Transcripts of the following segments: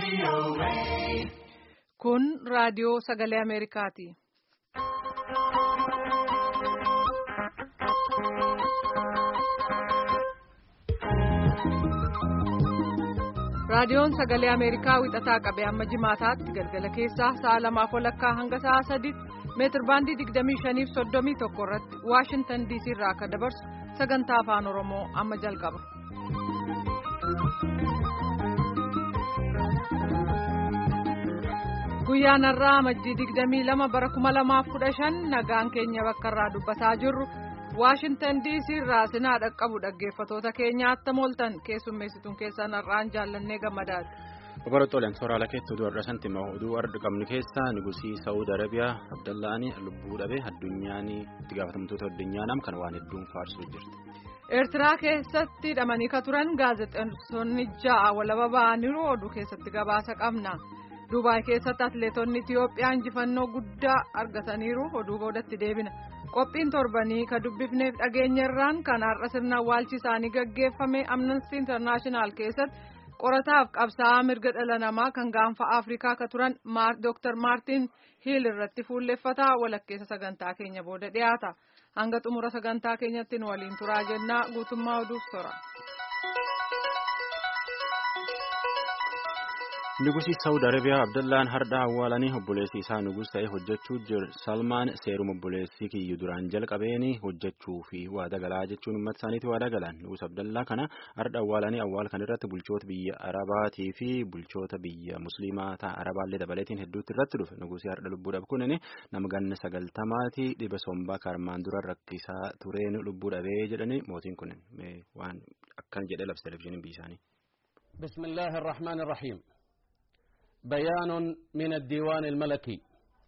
Kun raadiyoo sagalee Ameerikaati. Raadiyoon sagalee Ameerikaa wixataa qabee amma jimaataatti galgala keessaa sa'a lamaaf walakkaa hanga sa'a sadiitti meetir baandii 25 fi 31 irratti Waashintan DC irraa akka dabarsu sagantaa afaan Oromoo amma jalqaba. Guyyaan har'aa majjii 22 bara 2015 nagaan keenya bakka irraa dubbataa jirru. Waashintan DC irraa sinaa dhaqqabu dhaggeeffatoota keenya attam ooltan keessummeessituun keessan har'aan jaallannee gammadaadha. Obaroottoleen sooraalee keetti oduu har'a santi immoo oduu har'a qabnu keessaa nugusii Saawud Arabiyaa Abdallaanii lubbuu dhabe addunyaan itti gaafatamtoota addunyaa nam kan waan hedduun faarsuu jirti. Eertiraa keessatti hidhamanii ka turan gaazexeessonni ja'a walaba ba'aniiru oduu keessatti gabaasa qabna. Duubaay keessatti atileetonni Itiyoophiyaa injifannoo guddaa argataniiru oduu boodatti deebina. Qophiin torbanii ka dubbifneef dhageenyarraan kan har'a sirna awwaalchi isaanii gaggeeffame amnesty international keessatti qorataaf qabsaa'aa mirga dhala namaa kan gaanfa afrikaa ka turan dr maartin hiil irratti fuulleffataa walakkeessa sagantaa keenya booda dhiyaata hanga xumura sagantaa keenyatti nu waliin turaa jennaa guutummaa oduuf tora. Nugusii Saawud Arabiyaa Abdallaan hardhaa awwaalanii obboleessi isaa nugus ta'ee hojjechuu jiru Salmaan seeruma obboleessi kiyyu duraan jalqabeeni hojjechuu fi waada galaa jechuun uummata isaaniiti waada galan. Nugus Abdallaa kana hardha awwaalanii awwaal kan irratti bulchoota biyya Arabaatii fi bulchoota biyya Musliimaa ta'a Arabaallee dabaleetiin hedduutti irratti dhufe. Nugusii hardha lubbuu dhabe kunin nama ganna sagaltamaati dhiba sombaa karmaan dura rakkisaa tureen lubbuu dhabee jedhanii mootiin kun waan akkan jedhee labsa televizyiiniin biyya isaanii. Bismillaahi Irrahmaan Irrahiim. بيان من الديوان الملكي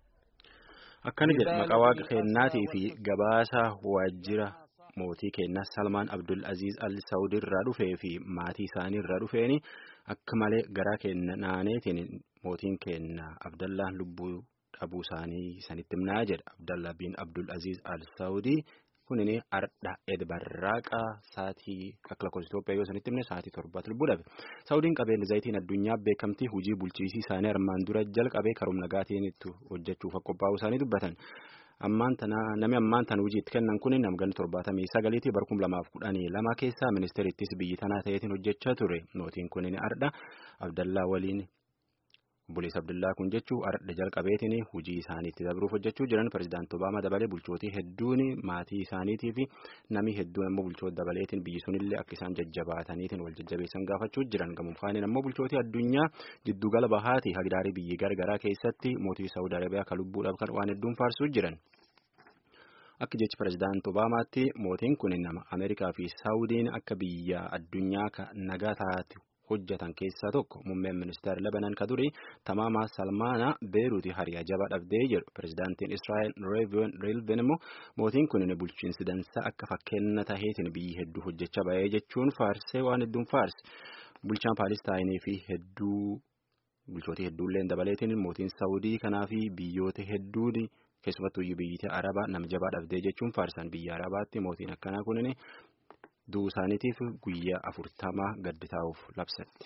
akkana jedha maqaa waaqa keennaatii fi gabaasa waajjira mootii keenyaa salmaan abdul aziz al saud irraa dhufee fi maatii isaanii irraa dhufeeni akka malee garaa kenna naaneetiin mootiin keenyaa abdallaan lubbuu dhabuu isaanii sanitti himnaa jedha abdallaa bin abdul aziz al saudii kunini ardha edbarraaqa saatii akka lakkoofsa Itoophiyaa yoo sanitti himne saatii torbaatti lubbuu dhabe. Saawudiin qabeenya zayitiin addunyaa beekamtii hojii bulchiisii isaanii armaan dura jalqabee karoom nagaatiin itti hojjechuuf qophaa'uu isaanii dubbatan. Ammaan tana namni ammaan tana hojiitti kennan kun namganni torbaatamii sagaliitii bara kuma lamaaf kudhanii lama keessaa ministeerittis biyyi tanaa ta'eetiin hojjechaa ture. Mootiin kun ardha Abdallaa waliin. Obboleessa Abdullaa kun jechuun ardha jalqabeetiin hojii isaaniitti dabruuf hojjechuu jiran pirezidaantii Obaamaa dabalee bulchootii hedduun maatii isaaniitii fi namni hedduun ammoo bulchoota dabaleetiin biyyi sunillee akka isaan jajjabaataniitiin wal jajjabeessan gaafachuu jiran gamuufaanin ammoo bulchootii addunyaa giddugala bahaati hagdaarii biyyi gargaraa keessatti mootii Saawud Arabiyaa kan lubbuu dhabkan waan hedduun faarsuu jiran. Akka jechi pirezidaantii Obaamaatti mootiin kun nama Ameerikaa fi Saawudiin akka biyya addunyaa nagaa taatu. hojjetan keessaa tokko muummeen ministeera lebanan ka duri tamaamaa salmaanaa beeruuti hariyaa jabaa dhabdee jedhu pirezidaantiin israa'el reelven immoo mootiin kun bulchiinsi dansaa akka fakkeenya taheetiin biyyi hedduu hojjechaa bahee jechuun faarsee waan hedduun faarse bulchaan paalistaayinii fi hedduu bulchootii hedduullee dabaleetiin mootiin saawudii kanaa fi biyyoota hedduun keessumattuu biyyoota arabaa nama jabaa dhabdee jechuun faarsan biyya arabaatti mootiin akkanaa kunin. Du'uu isaaniitiif guyyaa afurtamaa gaddi taa'uuf labsatti.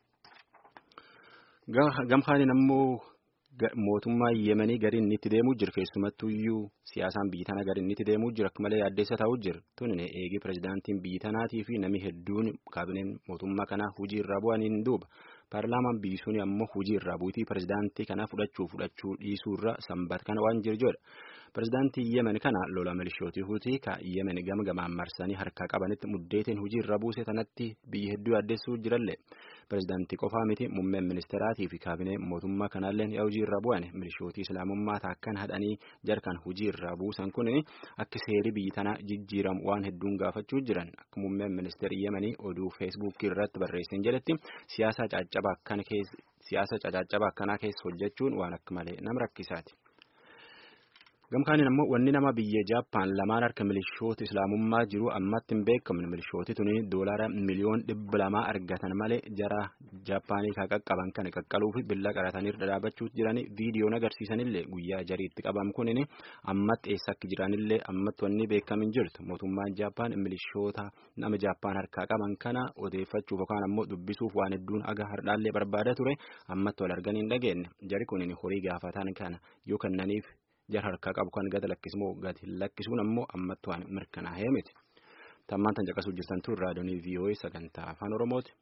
Gamhaaniin ammoo mootummaa Yemenii gariin inni itti deemuu jiru keessumattuyyuu siyaasaan biyyi tanaa gariin inni itti deemuu jiru akka malee yaaddeessa taa'uu jiru. Tuni eegi pirezidaantiin biyyi tanaatii fi namni hedduun kaabineen mootummaa kanaa hojii irraa bu'aniin duuba. Paarlaamaan biyyi suni ammoo hojii irraa bu'iitii pirezidaantii kanaa fudhachuu fudhachuu dhiisuu irra sanbata kana waan jiru jedha. Pirezidaantii Yemen kana lola milishootii hutii ka Yemen gama gamaan marsanii harkaa qabanitti muddeetiin hojii irra buuse tanatti biyyi hedduu yaaddeessuu jirallee. Pirezidaantii qofaa miti muummeen ministeeraatii fi kaabinee mootummaa kanaallee yaa hojii irra bu'an milishootii islaamummaa taakkan hadhanii jarkan hojii irra buusan kun akka seerii biyyi tanaa jijjiiramu waan hedduun gaafachuu jiran akka muummeen ministeerii Yemenii oduu feesbuukii irratti barreessin jedhetti siyaasa caccabaa akkana keessa siyaasa caccabaa akkanaa keessa hojjechuun waan akka malee nama rakkisaati. Gamkaaniin ammoo wanni nama biyya Jaappaan lamaan harka milishoota islaamummaa jiru ammatti hin beekamne milishooti tuni doolaara miliyoon dhibba lamaa argatan malee jara Jaappaanii kan qaqqaban kana qaqqaluuf billa qaratanii dhadhaabachuu jiranii viidiyoon agarsiisanillee guyyaa jariitti qabam kunin ammatti eessa akka jiranillee ammatti wanni beekamin jirtu mootummaan Jaappaan milishoota nama Jaappaan harkaa qaban kana odeeffachuuf yookaan ammoo dubbisuuf waan hedduun aga hardhaallee barbaada ture ammatti wal arganii hin dhageenye jari kunin horii gaafatan kana yoo kennaniif jara harkaa qabu kan gada lakkismoo gadi lakkisuun ammoo ammatti waan mirkanaa'ee miti. Tammaan tan caqasuu jirtan tun raadiyoonii VOA sagantaa afaan Oromooti.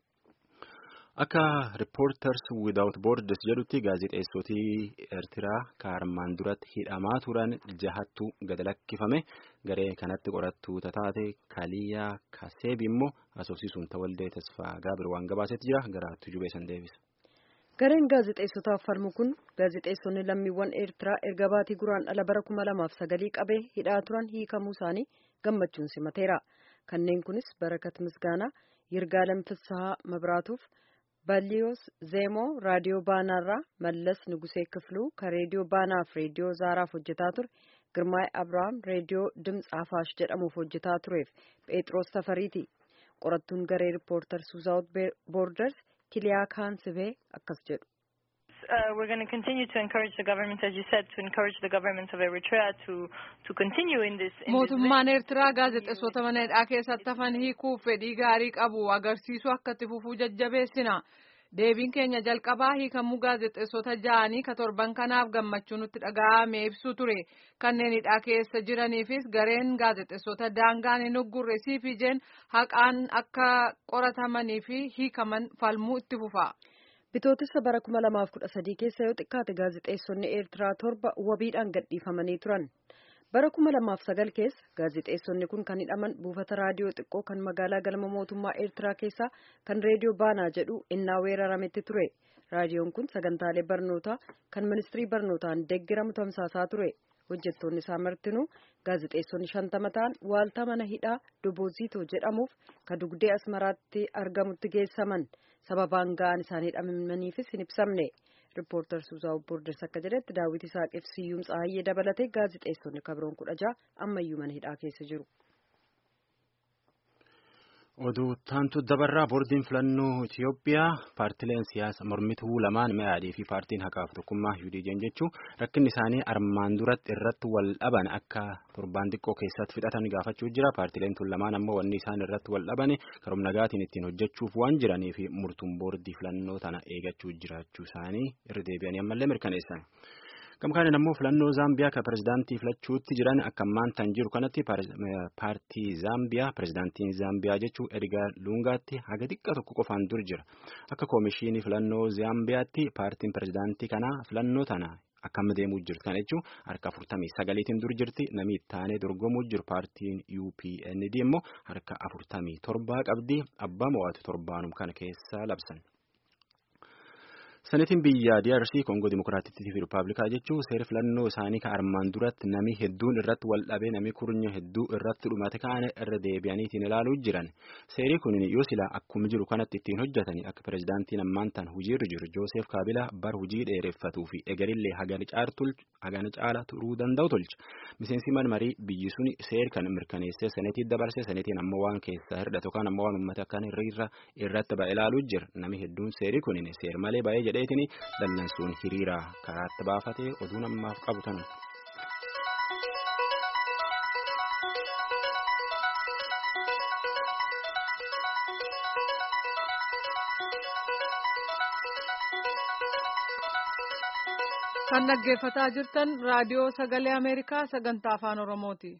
Akka Reporters Without Borders jedhutti gaazexeessotii Eertiraa kaarmaan duratti hidhamaa turan jahattu gada lakkifame garee kanatti qorattuu taate Kaliyaa Kaseebi immoo asoosisuun tawaldee tasfaa gaabir waan gabaasetti jira garaattu jubeessan deebisa. Gareen gaazexeessotaaf falmu kun gaazexeessonni lammiiwwan Eertiraa erga baatii guraandhala bara kuma lamaaf sagalii qabee hidhaa turan hiikamuu isaanii gammachuun simateera. Kanneen kunis Barakat Misgaanaa, Yirgaalem Fissahaa Mabraatuuf, Balliyoos Zeemoo raadiyoo baanaarraa Mallas Nugusee Kifluu kan reediyoo baanaaf reediyoo Zaaraaf hojjetaa ture, Girmaay Abrahaam reediyoo Dimts Afaash jedhamuuf hojjetaa tureef Phexros Tafariiti. Qorattuun garee Riippoorters Without Borders Kiliyaa Kaansibee akkas jedhu. Uh, we're going to continue to encourage the government, as you said, to encourage the government of Eritrea to to continue in this. In Mootummaan Eertiraa gaazexeessota mana hidhaa keessatti hafan hiikuuf fedhii gaarii qabu agarsiisu akka itti fufuu jajjabeessina. Deebiin keenya jalqabaa hiikamuu gaazexeessota ja'anii ka torban kanaaf gammachuu nutti dhaga'ame ibsu ture. Kanneen hidhaa keessa jiraniifis gareen gaazexeessota daangaan hin uggurre CPJ'n haqaan akka qoratamanii fi hiikaman falmuu itti fufa. Bitootessa bara kuma lamaaf kudha sadii keessa yoo xiqqaate gaazexeessonni Eertiraa torba wabiidhaan gadhiifamanii turan. Bara kuma lamaaf sagal keessa gaazexeessonni kun kan hidhaman buufata raadiyoo xiqqoo kan magaalaa galma mootummaa Eertiraa keessaa kan reediyoo baanaa jedhu innaa weerarametti ture. Raadiyoon kun sagantaalee barnootaa kan ministirii barnootaan deeggiramu tamsaasaa ture. Hojjettoonni isaa martinuu gaazexeessonni shantama ta'an waaltaa mana hidhaa Doboziitoo jedhamuuf ka dugdee Asmaraatti argamutti geessaman. sababaan ga'an isaanii hidhamaniifis hin ibsamne riippoortar suuzaa boorders akka jedhetti daawwiti isaaqeef siyyuum tsaayyee dabalatee gaazexeessonni kabroon kudha ja'a ammayyuu mana hidhaa keessa jiru. Oduu taantu dabarraa boordiin filannoo Itoophiyaa paartileen siyaasa mormituu lamaan mi'aadii fi paartiin haqaaf tokkummaa UDJ'n jechuun rakkinni isaanii armaan duratti irratti wal dhaban akka torbaan xiqqoo keessatti fixatan gaafachuu jira. Paartileen tun lamaan ammoo wanni isaan irratti wal dhaban karoom nagaatiin ittiin hojjechuuf waan jiranii fi murtuun boordii filannoo tana eegachuu jiraachuu isaanii irra deebi'anii ammallee mirkaneessan. Gamkaaniin ammoo filannoo Zaambiyaa kan pirezidaantii filachuutti jiran akka ammaan tan jiru kanatti paartii Zaambiyaa pirezidaantiin Zaambiyaa jechuun Edgar Lungaatti haga xiqqaa tokko qofaan dur jira. Akka koomishinii filannoo Zaambiyaatti paartiin pirezidaantii kanaa filannoo tana akkam deemuu jirti kana jechuun harka afurtamii sagaliitiin dur jirti namni ittaanee dorgomuu jiru paartiin UPND immoo harka afurtamii torbaa qabdi abbaa mo'atu torbaanum kana keessa labsan. Sanitiin biyya DRC Koongoo Dimokiraatittii fi Rippaabilikaa jechuun seera filannoo isaanii kan armaan duratti nami hedduun irratti wal dhabee nami kurnya hedduu irratti dhumate kaane irra deebi'aniitiin ilaaluu jiran. Seerri kun yoo sila akkuma jiru kanatti ittiin hojjetanii akka pirezidaantiin ammaan tan hojiirra jiru Joosef Kaabilaa bar hojii dheereffatuu fi egarillee hagana caala turuu danda'u tolcha. Miseensi marii biyyi suni seer kan mirkaneessee saneetii dabarsee saneetiin ammoo waan keessaa hirdhate yookaan ammoo waan uummata kan irra irratti ba'e ilaaluu jira. Nami hedduun seerri kun seer malee baay'ee jedheetini dallansuun hiriira karaatti baafatee oduu namaaf qabu tanu. kan dhaggeeffataa jirtan raadiyoo sagalee ameerikaa sagantaa afaan oromooti.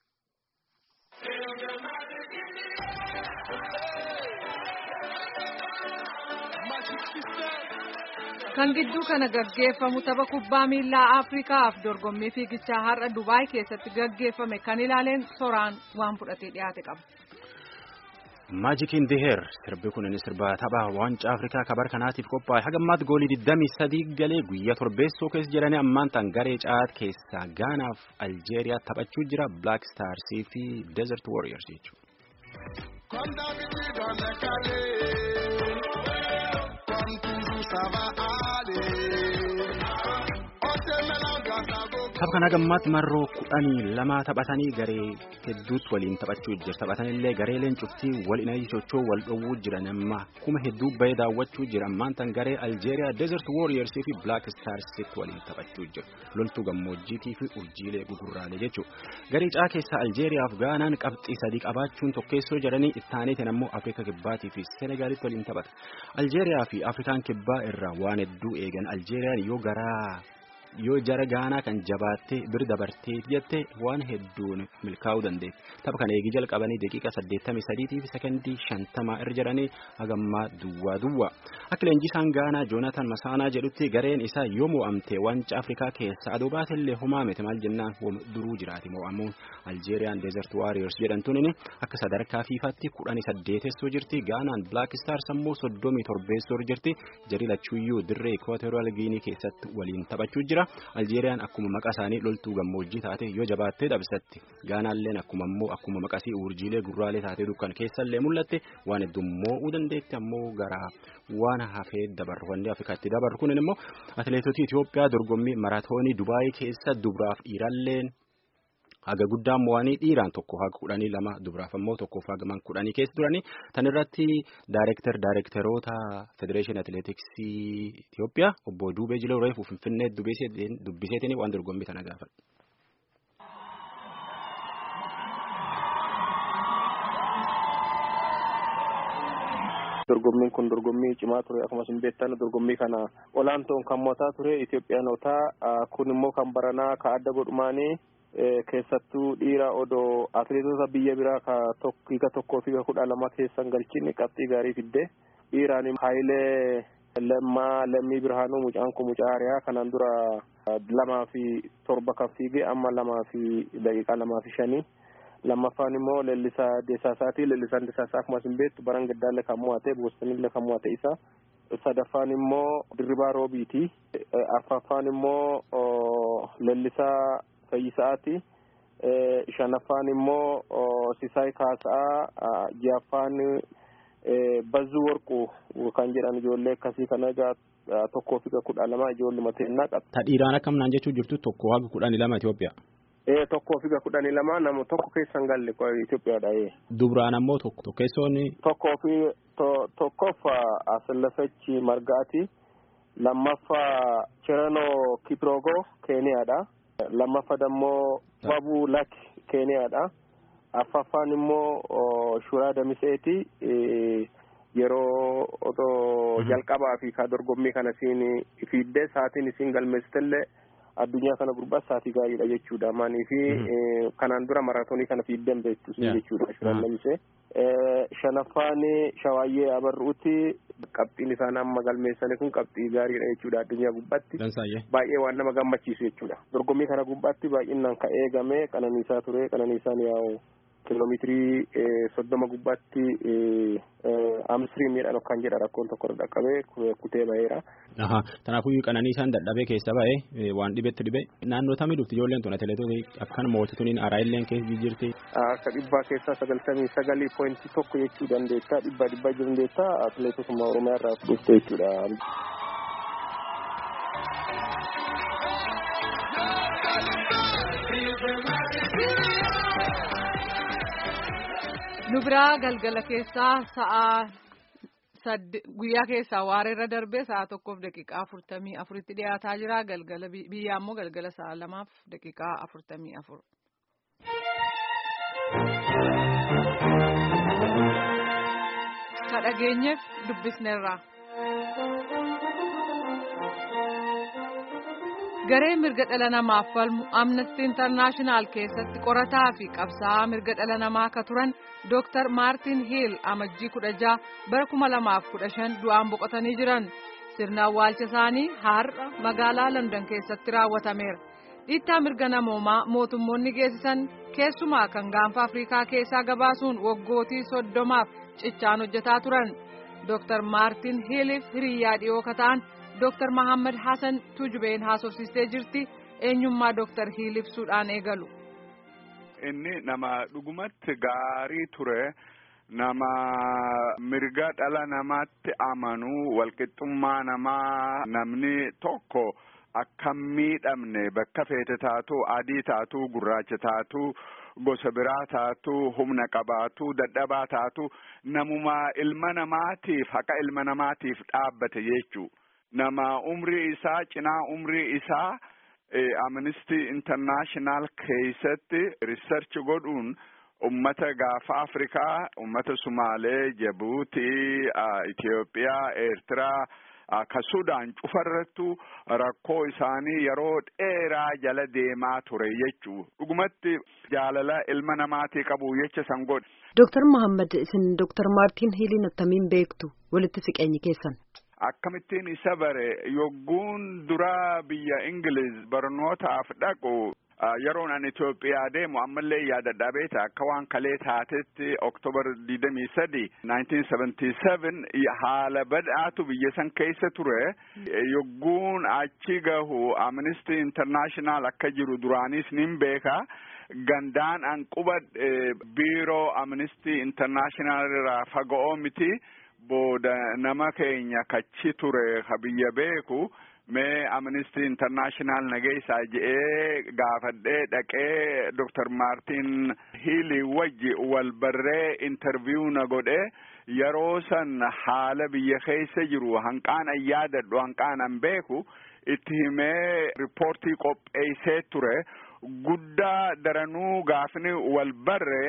kan gidduu kana gaggeeffamu tapha kubbaa miilaa afrikaaf dorgommii fiigichaa har'a dubaay keessatti gaggeeffame kan ilaaleen soraan waan fudhatee dhiyaate qaba. Maajikiin Diheer sirbi kun sirba tapha waancaa Afrikaa kabar kanaatiif qophaa'e haga ammaatti goolii 23 galee guyyaa torbeessoo keessa jiranii ammaan tan garee caat keessaa Gaanaaf Aljeeriyaa taphachuu jira Black Starsii fi Desert Warriors jechuudha. tapha Tapha kana gammaatti marroo kudhanii lama taphatanii garee hedduutti waliin taphachuu jira. Taphatanillee gareeleen cuftii wal inayii sochoo wal dhowwuu jiran amma kuma hedduu bahee daawwachuu jira. Ammaan tan garee Aljeeriyaa Desert Warriors fi Black Starsitti waliin taphachuu jira. Loltuu gammoojjiitii fi urjiilee gugurraalee jechuudha. Garee caa keessaa Aljeeriyaaf Gaanaan qabxii sadii qabaachuun tokkeessoo jedhanii ittaaniitiin ammoo Afrika Kibbaatii fi Senegaalitti waliin taphata. Aljeeriyaa fi Afrikaan Kibbaa irraa waan hedduu eegan Aljeeriyaan yoo garaa yoo jara gaanaa kan jabaattee bir dabartee jette waan hedduun milkaa'uu dandeetti. Tapha kana eegi jalqabanii daqiiqa 83 fi sekondii 50 irra jedhanii hagammaa duwwaa duwwaa. Akka leenjisaan gaanaa Joonaatan Masaanaa jedhutti gareen isaa yoo mo'amte wanca Afrikaa keessa adoo baatillee homaa miti maal jennaan duruu jiraati mo'amuun Aljeeriyaan Desert Warriors jedhamtuun akka sadarkaa fiifaatti kudhanii saddeetessoo jirti. Gaanaan Black Stars ammoo soddomii torbeessoo jirti. Jarii lachuuyyuu dirree Equatorial Guinea keessatti waliin taphachuu jira. Aljeeriyaan akkuma maqaa isaanii loltuu gammoojjii taate yoo jabaattee dhabsatti gaanaalleen akkuma ammoo akkuma maqasii urjiilee gurraalee taatee dukkan keessallee mul'atte waan hedduu mo'uu dandeetti ammoo gara waan hafee dabarru wanni Afrikaatti dabarru kunin immoo atileetota Itoophiyaa dorgommii maraatoonii Dubaayii keessa dubaraaf dhiiralleen haga guddaan mo'anii dhiiraan tokko haga kudhanii lama dubaraaf ammoo tokkoof hagaman kudhanii keessa turanii tan irratti daayirektar daayirektaroota federeeshinii atileetiksii Itoophiyaa obbo Duubee Jilee Reefuu Finfinnee dubbiseetiin waan dorgommii kana gaafadha. dorgommiin kun dorgommii cimaa ture akkuma isin beektan dorgommii kana olaantoon kan mo'ataa ture Itoophiyaanotaa kun immoo kan baranaa ka adda godhumaanii keessattuu dhiira odoo atileetota biyya biraa ka hiika tokkoo fi kudha lama keessan galchin qabxii gaarii fidde dhiiraan Haayilee Lammaa Lammii Birhaanuu mucaan kun mucaa hariyaa kanaan dura lamaa fi torba kan fiige amma lamaa fi daqiiqaa lamaa fi shanii lammaffaan immoo leellisaa deesaasaati leellisaan deesaasaa akkuma isin beektu baran gaddaallee kan mo'ate boostonillee kan mo'ate isa sadaffaan immoo dirribaa roobiiti arfaffaan immoo leellisaa fayyisaati shanaffaan immoo sisaay kaasaa jahaffaan bazzuu warquu kan jedhan ijoollee akkasii kana egaa tokkoo fi kudha lama ijoolluma teennaa qaba. Ta dhiiraan akkam naan jechuun jirtu tokko haga kudhanii lama Itoophiyaa. Ee tokkoo fi kudhanii lama nama tokko keessan galle Itoophiyaadha. Dubraan ammoo tokko tokkeessoon. Tokkoo fi tokkoof Asillafechi Margaati. Lammaffaa Chiranoo Kiprogo Keeniyaadha. Lammaffaa dammoo Babu Lak Keeniyaadha. Affaffaan immoo Shuraa Damiseeti. Yeroo otoo jalqabaa fi ka dorgommii kana siin fiiddee sa'aatiin isiin galmeessitellee addunyaa kana gurbaa sa'aatii gaariidha jechuudha. Maanii fi kanaan dura maraatoonii kana fiiddeen beektu sun jechuudha. Shuraan Damisee. Shanaffaan Shawaayyee Abarruuti. Qabxiin isaan amma galmeessanii kun qabxii gaariidha jechuudha addunyaa gubbaatti. Baay'ee waan nama gammachiisu jechuudha. Dorgommii kana gubbaatti baay'inaan ka eegame qananiisaa ture. Qananiisaan yaa'u kiiloomeetirii soddoma gubbaatti amsirii miidhaan kan jedha rakkoon tokko irra dhaqqabee kutee ba'eera. Kanaafuu qananiisaan dadhabee keessa ba'ee waan dhibetti dhibee naannoo tamii dhufti ijoolleen tun atileetota akkan mootituun araayilleen keessa jirti. Akka dhibbaa keessaa sagaltamii sagalii poointii tokko jechuu dandeetta dhibbaa dhibbaa jiru dandeetta atileetotuma oromiyaa irraa dhufte jechuudha. nu biraa galgala keessaa sa'a guyyaa keessaa waareerra darbee sa'a tokkoof daqiiqaa afurtamii afuritti dhiyaataa jira galgala biyyaa immoo galgala sa'a lamaaf daqiiqaa afurtamii afur. ka dhageenyeef dubbisneerra. garee mirga dhala namaaf falmu amnesty internaashinaal keessatti qorataa fi qabsaa'aa mirga dhala namaa akka turan dooktar maartin hiil amajjii kudha jaha bara kuma lamaaf kudha shan du'aan boqotanii jiran sirna awwaalcha isaanii har'a magaalaa london keessatti raawwatameera dhiittaa mirga namoomaa mootummoonni geessisan keessumaa kan gaanfa afriikaa keessaa gabaasuun waggootii soddomaaf cichaan hojjetaa turan dooktar maartin hiiliif hiriyyaa dhiyoo kata'an. Dooktar Mahammad Hassan Tujubeen haasofsiistee jirti eenyummaa Dooktar Hiil ibsuudhaan eegalu. Inni nama dhugumatti gaarii ture nama mirga dhala namaatti amanu walqixxummaa namaa namni tokko akka miidhamne bakka feete taatu adii taatu gurraacha taatu gosa biraa taatu humna qabaatu dadhabaa taatu namuma ilma namaatiif haqa ilma namaatiif dhaabbate jechuu nama umrii isaa cinaa umrii isaa amnesty international keessatti research godhuun ummata gaafa afrikaa ummata sumaalee jabuutii itiyoophiyaa eertiraa ka sudaan cufarrattu rakkoo isaanii yeroo dheeraa jala deemaa ture jechuu dhugumatti jaalala ilma namaatii qabu jecha san godhe. Dooktar Muhammad isin Dooktar Maartiin Hiiliin attamiin beektu walitti siqeenyi keessan. Akkamittiin isa bare yogguun dura biyya Ingiliz barnootaaf dhaqu yeroon ani Itoophiyaa deemu ammallee yaadadhaa beeta akka waan kalee taatetti Oktoobar digdamii sadi nineteen seventy seven haala badhaatu biyya san keessa ture yogguun achi gahu Amnesty International akka jiru duraanis nin beeka gandaan an qubadhe biiroo Amnesty International irraa faga'oo miti booda nama keenya kachi ture ka biyya beeku mee amnesty international nageessaa je'ee gaafadhee dhaqee doktar maartin hiilii wajji wal barree interview na godhe yeroo san haala biyya keessa jiru hanqaan an yaadadhu hanqaan an beeku itti himee riippoortii qopheessee ture guddaa daranuu gaafni wal barre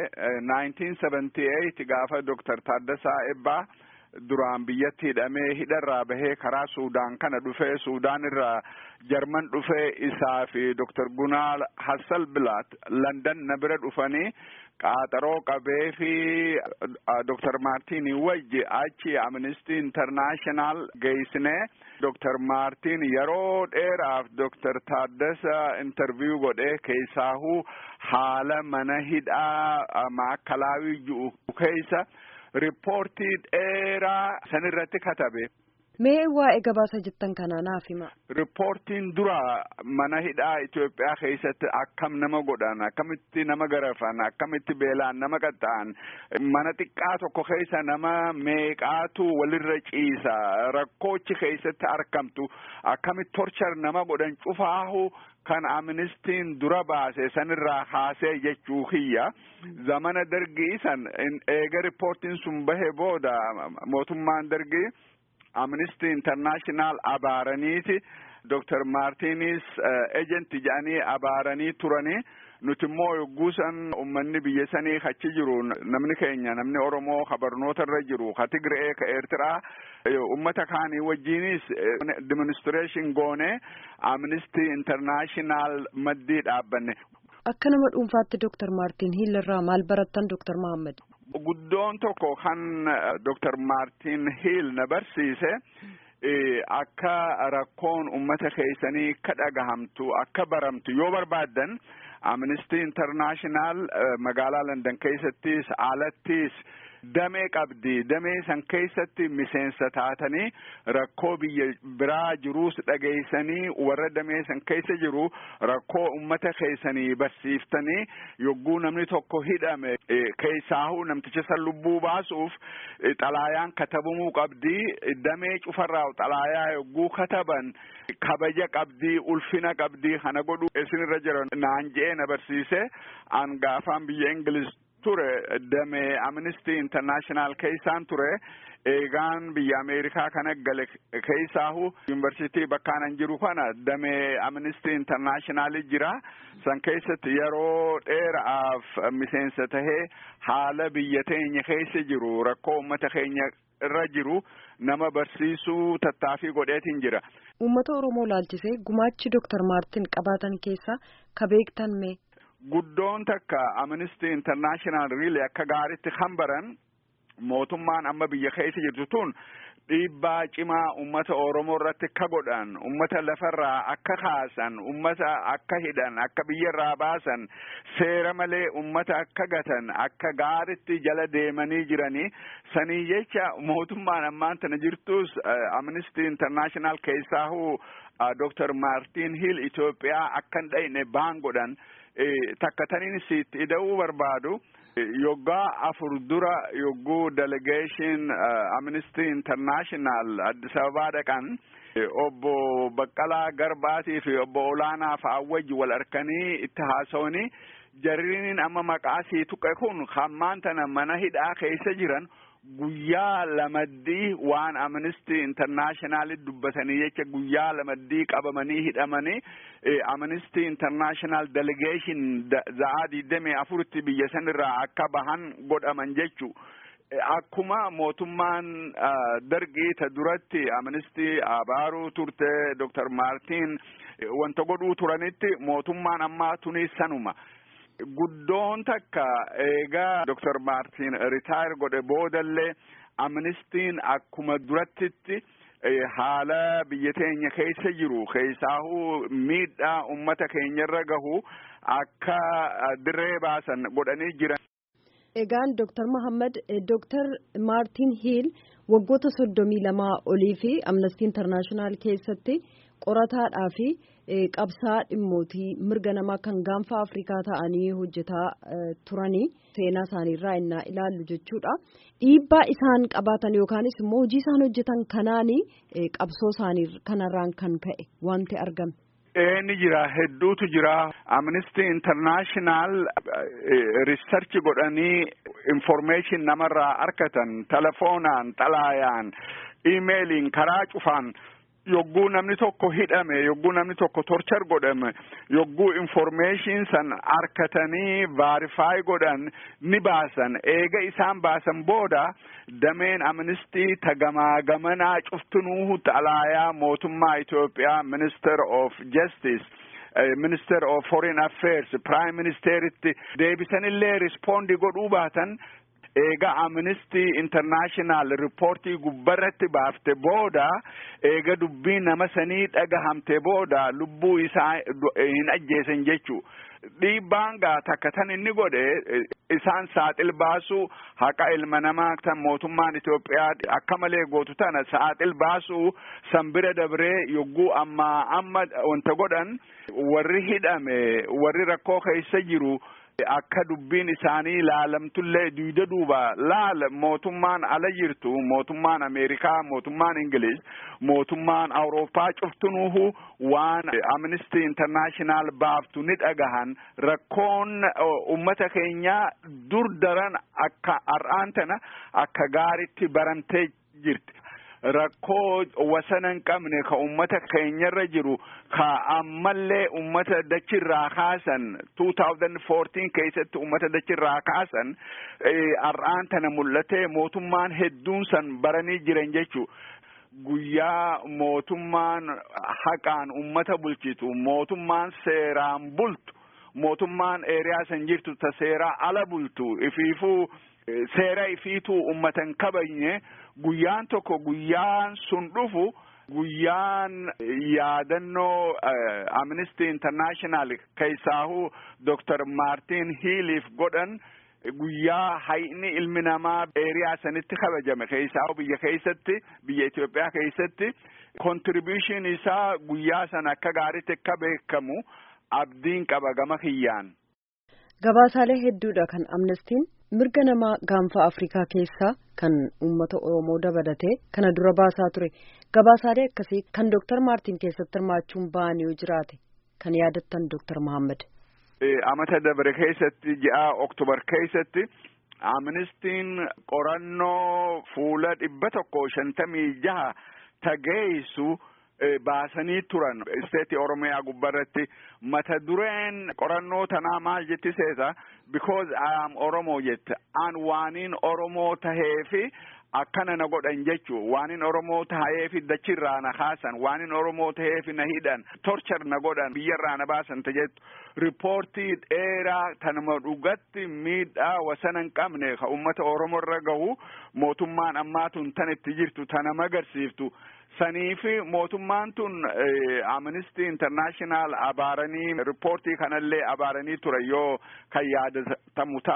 1978 gaafa doktar Taaddasaa Ebbaa duraan biyyatti hidhamee hidharraa bahee karaa suudaan kana dhufee suudaan irraa jarman dhufee isaa fi doktar gunaal hassal bilaat landan na bira dhufanii qaaxaroo qabee fi doktar maartiin wajji achi amnesty international geessine doktar maartiin yeroo dheeraaf doktar taaddasa interview godhee keessaahuu haala mana hidhaa maakalaawii ji'u keessa riippoortii dheeraa san irratti katabe. Mee waa'ee gabaasa jettan kanaa naaf hima. Riippoortiin dura mana hidhaa Itoophiyaa keessatti akkam nama godhan akkamitti nama garafan akkamitti beelaan nama qaxxa'an mana xiqqaa tokko keessa nama meeqaatu walirra ciisa rakkoochi keessatti argamtu akkamitti torchar nama godhan cufaahu kan amnistiin dura baase sanirraa kaasee jechuu kiyya zamana dargii san eega riippoortiin sun bahe booda mootummaan dargii amnesty international abaaraniiti doktar maartiinis ejenti jedhanii abaaranii turanii nuti immoo yogguu san ummanni biyya sanii achi jiru namni keenya namni oromoo ka barnoota irra jiru ka tigree ka eertiraa ummata kaanii wajjiinis demonstration goone amnesty international maddii dhaabbanne. Akka nama dhuunfaatti Dooktar Maartiin Hiil irraa maal barattan Dooktar Mahammad? Guddoon tokko kan Dooktar Maartiin Hiil na barsiise akka rakkoon ummata keessanii akka dhagahamtu akka baramtu yoo barbaaddan Amnesty International magaalaa London keessattis alattis damee qabdi damee san keessatti miseensa taatanii rakkoo biyya biraa jiruus dhageessanii warra damee san keessa jiru rakkoo ummata keessanii barsiiftanii yogguu namni tokko hidhame keessaahuu namticha san lubbuu baasuuf xalaayaan katabamuu qabdi damee cufarraa xalaayaa yogguu kataban kabaja qabdi ulfina qabdi kana godhu isinirra jira naan je'ee na barsiise an gaafaan biyya Ingiliz ture damee amnesty international keessaan ture eegaan biyya ameerikaa kana gale keessaahu yuunivarsiitii bakkaanan jiru kana damee amnesty international jira san keessatti yeroo dheeraaf miseensa tahee haala biyya teenya keessa jiru rakkoo ummata keenya irra jiru nama barsiisuu tattaafii godheetiin jira. Uummata Oromoo laalchisee gumaachi Dooktar Maartin qabaatan keessaa ka beektan mee? Guddoon takka Amnesty International really akka gaaritti kan baran mootummaan amma biyya keessa jirtu tun dhiibbaa cimaa ummata Oromoo irratti akka godhan ummata lafarraa akka kaasan ummata akka hidhan akka biyyarraa baasan seera malee ummata akka gatan akka gaaritti jala deemanii jiranii sanii jecha mootummaan ammaan tana jirtus Amnesty International keessaahu Dr. Martin Hill Itoophiyaa akka hin dhayne baan godhan takkataniin sitti ida'uu barbaadu yoggaa afur dura yogguu delegation amnesty international addis ababaa dhaqan obbo Baqqalaa Garbaatii fi obbo Olaanaa fa'aa wajji wal harkanii itti haasawanii jarriin amma maqaa sii tuqe kun hammaan tana mana hidhaa keessa jiran guyyaa lamaddii waan amnesty international dubbatanii jecha guyyaa lamaddii qabamanii hidhamanii amnesty international delegation za'aa digdamii afuritti biyya sanirraa akka bahan godhaman jechuu akkuma mootummaan dargii ta duratti amnesty abaaruu turte Dr. Maartiin wanta godhuu turanitti mootummaan ammaa tunis sanuma. Guddoon takka eegaa Dr. Maartiin ritaayir godhe boodallee amnistiin akkuma durattitti haala biyya teenya keessa jiru keessaahuu miidhaa ummata keenyarra gahu akka dirree baasan godhanii jiran. Egaan Dr. Mohaammed Dr. Maartiin Hiil waggoota soddomii lamaa olii fi Amnesty International keessatti qorataadhaa fi qabsaa dhimmootii mirga namaa kan gaanfa Afrikaa ta'anii hojjetaa turanii seenaa isaaniirraa innaa ilaallu jechuudha. Dhiibbaa isaan qabaatan yookaanis immoo hojii isaan hojjetan kanaanii qabsoo isaanii kanarraan kan ka'e wanti argame. ni jira hedduutu jira amnesty international research godhanii information namarraa argatan telefoonaan xalaayaan imeeliin karaa cufaan yogguu namni tokko hidhame yogguu namni tokko torchar godhame yogguu information san argatanii verify godhan ni baasan eega isaan baasan booda dameen amnistii tagamaa gamanaa cuftunuu xalaayaa mootummaa Itoophiyaa minister of justice minister of foreign affairs prime ministeritti deebisanillee rispondi godhuu baatan eega amnesty international riippoortii gubbarratti baafte booda eega dubbii nama sanii dhagahamte booda lubbuu isaa hin ajjeesan jechuu dhiibbaan gaa takka tan inni godhe isaan saaxil baasuu haqa ilma namaa tan mootummaan Itoophiyaa akka malee gootu tana saaxil baasuu san bira dabree yogguu amma amma wanta godhan warri hidhame warri rakkoo keessa jiru akka dubbiin isaanii ilaalamtullee duyda duuba laala mootummaan ala jirtu mootummaan ameerikaa mootummaan ingiliz mootummaan awurooppaa cuftunuuhu waan amnesty international baaftu ni dhagahan rakkoon ummata keenyaa dur daran akka har'aan tana akka gaaritti barantee jirti. rakkoo wasana hin qabne ka ummata keenyarra jiru ka ammallee ummata dachirraa kaasan 2014 keessatti ummata dachirraa kaasan har'aan tana mul'ate mootummaan hedduun san baranii jiran jechuu guyyaa mootummaan haqaan ummata bulchitu mootummaan seeraan bultu mootummaan eeriyaa san jirtu ta seeraa ala bultu ifiifuu seera ifiituu ummatan kabajne guyyaan tokko guyyaan sun dhufu guyyaan yaadannoo amnesty international keessaahu dr maartin hiiliif godhan guyyaa hayni ilmi namaa eeriyaa sanitti kabajame keessaahu biyya keessatti biyya Itoophiyaa keessatti contribution isaa guyyaa sana akka gaariitti akka beekamu abdiin qaba gama kiyyaan. Gabaasaalee hedduudha kan amnestiin mirga namaa gaanfa Afrikaa keessaa kan uummata Oromoo dabalatee kana dura baasaa ture. Gabaasaalee akkasii kan Dr. Maartin keessatti hirmaachuun ba'anii yoo jiraate kan yaadattan Dr. Mohaammed. Amata dabre keessatti ji'a Oktobar keessatti amnestiin qorannoo fuula dhibba tokko shantamii jaha tageessu baasanii turan isteetii oromiyaa gubbarratti mata dureen qorannoo tanaa maal jetti seeta because I am oromoo jette an waaniin oromoo taheefi akkana na godhan jechuu waanin oromoo taheefi dachirraa na kaasan waanin oromoo taheefi na hidhan torchar na godhan biyyarraa na baasan ta jettu riippoortii dheeraa tanuma dhugatti miidhaa wasana hin qabne ka ummata oromoorra gahu mootummaan ammaatun tan itti jirtu tana magarsiiftu saniifi mootummaan tun amnesty international abaaranii riippoortii kanallee abaaranii ture yoo kan yaadatamu taate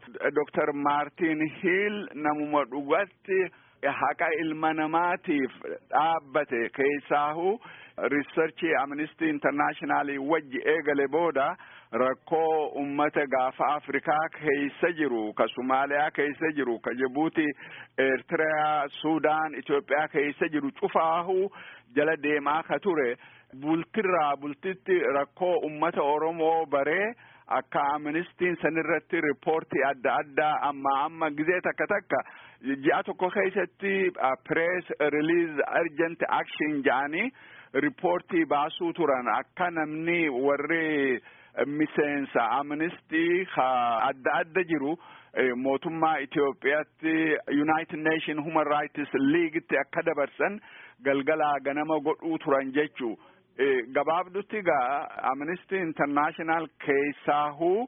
Dr. Maartiin Hiil namuma dhugatti haqa ilma namaatiif dhaabbate keessaahu riisarchii amnistii intarnaashinaali wajji eegale booda rakkoo ummata gaafa afrikaa keessa jiru ka somaaliyaa keessa jiru ka jibuuti eertiriyaa suudaan itiyoophiyaa keessa jiru cufaahu jala deemaa ka ture bultirraa bultitti rakkoo ummata oromoo baree akka amnistiin sanirratti riippoortii adda addaa amma amma gizee takka takka ji'a tokko keessatti pirees riliiz arjent akshin jedhanii riippoortii baasuu turan akka namni warri miseensa amnistii adda adda jiru mootummaa Itoophiyaatti United Nation Human Rights Leaguetti akka dabarsan galgalaa ganama godhuu turan jechuu gabaabdutti gaa Amnesty International keessaahuu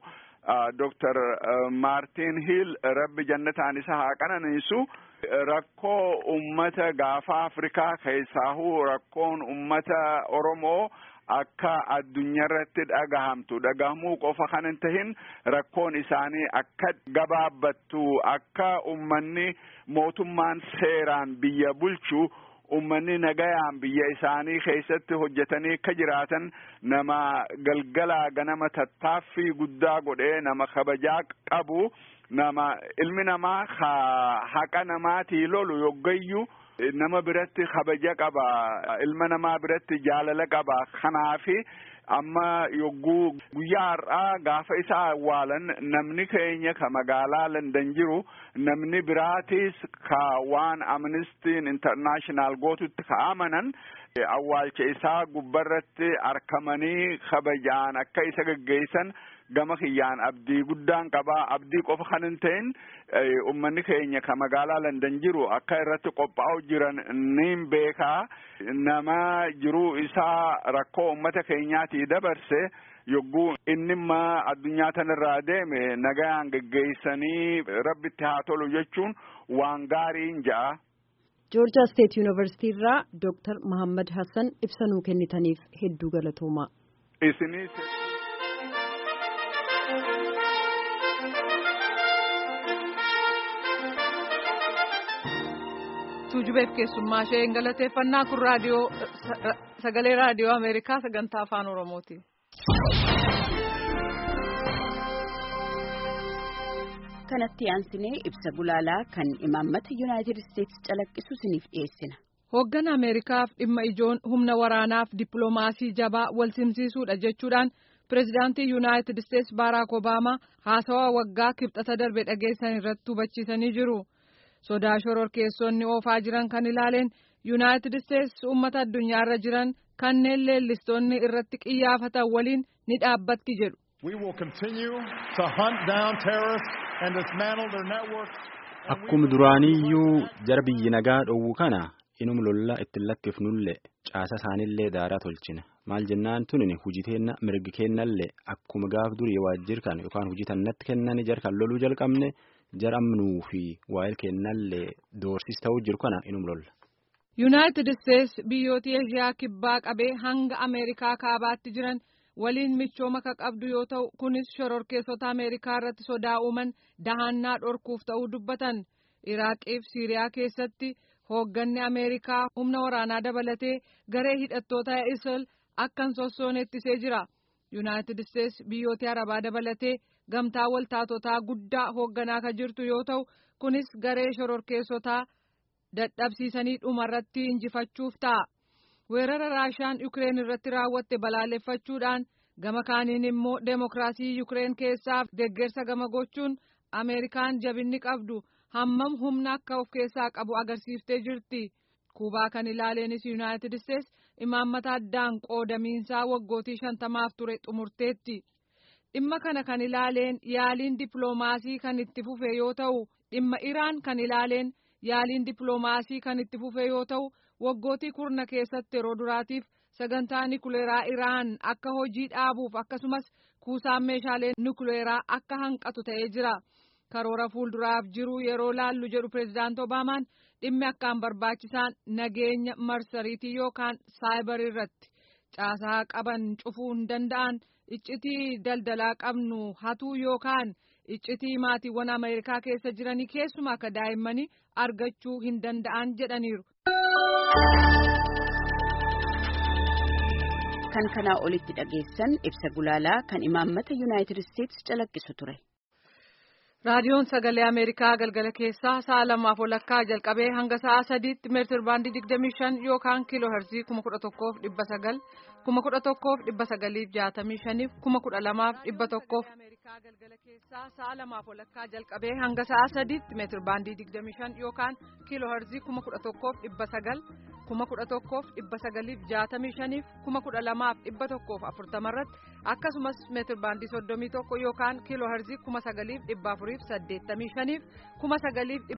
Dr. Martin Hill rabbi jannataan isa haa qananiisu rakkoo ummata gaafa Afrikaa keessaahuu rakkoon ummata Oromoo akka addunyaarratti dhagahamtu dhagahamuu qofa kan hin tahin rakkoon isaanii akka gabaabbattu akka ummanni mootummaan seeraan biyya bulchu ummanni nagayaan biyya isaanii keessatti hojjetanii akka jiraatan nama galgalaa ganama tattaaffii guddaa godhee nama kabajaa qabu nama ilmi namaa haqa namaatii lolu yoggayyuu nama biratti kabaja qaba ilma namaa biratti jaalala qaba kanaafi amma yogguu guyyaa har'aa gaafa isa awwaalan namni keenya ka magaalaa Landan jiru namni biraatis ka waan amnistiin intarnaashinaal gootutti ka amanan awwaalcha isaa gubbarratti arkamanii kabajaan akka isa geggeessan gama kiyyaan abdii guddaan qabaa abdii qofa kan hin ta'in ummanni keenya ka magaalaa Landan jiru akka irratti qophaa'u jiran niin beekaa nama jiruu isaa rakkoo ummata keenyaatii dabarse yogguu innimma addunyaa tanarraa deeme nagayaan geggeessanii rabbitti haa tolu jechuun waan gaariin ja'a. joorjiyaa steet yuunivarsiitii irraa dooktar Mahammad Hassan ibsa nuu kennitaniif hedduu galatoomaa. Isinis. tuujubeef keessummaa ishee galateeffannaa kun raadiyoo sagalee raadiyoo ameerikaa sagantaa afaan oromooti. kanatti aansinee ibsa gulaalaa kan imaammata yuunaayitid isteetsi calaqqisu isiniif dhiyeessina. hooggan ameerikaaf dhimma ijoon humna waraanaaf dippiloomaasii jabaa wal simsiisuudha jechuudhaan pireezidaantii yuunaayitid isteetsi baaraak obaamaa haasawaa waggaa kibxata darbe dhageessan irratti hubachiisanii jiru. sodaa shororkeessonni oofaa jiran kan ilaaleen yuunaayitid isteetsi uummata addunyaarra jiran kanneen leellistoonni irratti qiyyaafatan waliin ni dhaabbatti jedhu. Akkuma duraaniyyuu jara biyyi nagaa dhowwu kana inum lolla ittiin lakkifnullee caasa isaaniillee daaraa tolchina maal jennaan tunin hujiteenna mirgi kennallee akkuma gaaf durii waajjir kan yookaan hujitannatti kennanii jar kan loluu jalqabne. jaramnuu fi waa'il kennallee doorsis ta'uu jiru kana inum lolla. yuunaayitid isteetsi biyyoota eeshiyaa kibbaa qabee hanga ameerikaa kaabaatti jiran waliin michooma ka qabdu yoo ta'u kunis shororkeessota ameerikaa irratti sodaa uuman dahannaa dhorkuuf ta'uu dubbatan iraaqiif siiriyaa keessatti hoogganni ameerikaa humna waraanaa dabalatee garee hidhattoota isil akkan sossoon ittisee jira yuunaayitid isteetsi biyyoota arabaa dabalatee. gamtaa waltaatotaa guddaa hoogganaa kan jirtu yoo ta'u kunis garee shororkeessotaa dadhabsiisanii dhumarratti injifachuuf ta'a weerara raashaan yukireen irratti raawwatte balaaleffachuudhaan gama kaaniin immoo deemokiraasii yukireen keessaaf deeggarsa gama gochuun ameerikaan jabinni qabdu hammam humna akka of keessaa qabu agarsiiftee jirti kuubaa kan ilaaleenis yuunaayitid isteetsi imaammata addaan qoodamiinsaa waggootii shantamaaf ture xumurteetti. dhimma kana kan ilaaleen yaaliin dippiloomaasii kan itti fufe yoo ta'u dhimma iraan kan ilaaleen yaaliin dippiloomaasii kan itti fufe yoo ta'u waggootii kurna keessatti yeroo duraatiif sagantaa nikuleeraa iraan akka hojii dhaabuuf akkasumas kuusaan meeshaalee nikuleeraa akka hanqatu ta'ee jira karoora fuulduraaf jiru yeroo laallu jedhu pireezidaant obaamaan dhimmi akkaan barbaachisaan nageenya marsariitii yookaan saayibar irratti caasaa qaban cufuu hin danda'an. iccitii daldalaa qabnu hatuu yookaan iccitii maatiiwwan ameerikaa keessa jiranii keessumaa akka daa'immanii argachuu hin danda'an jedhaniiru. kan kanaa olitti dhageessan ibsa gulaalaa kan imaammata yuunaayitid isteetsi calaqqisu ture. raadiyoon sagalee ameerikaa galgala keessaa sa'a lamaaf walakkaa jalqabee hanga sa'a sadiitti meetir baandii digdamii shan yookaan kiiloo herzii kuma kudha tokkoof dhibba sagal kuma kudha tokkoof dhibba sagaliif jaatamii shaniif kuma kudha lamaaf dhibba tokkoof. galgala keessaa sa'a lamaaf walakkaa jalqabee hanga sa'a sadiitti meetir baandii digdamii shan yookaan kiiloo herzii kuma kudha tokkoof dhibba sagal kuma kudha tokkoof dhibba sagaliif jaatamii shaniif kuma kudha lamaaf dhibba tokkoof afurtama irratti akkasumas meetir baandii soddomii tokko yookaan kiiloo herzii kuma sagaliif dhibba afuriif saddeettamii shaniif kuma sagaliif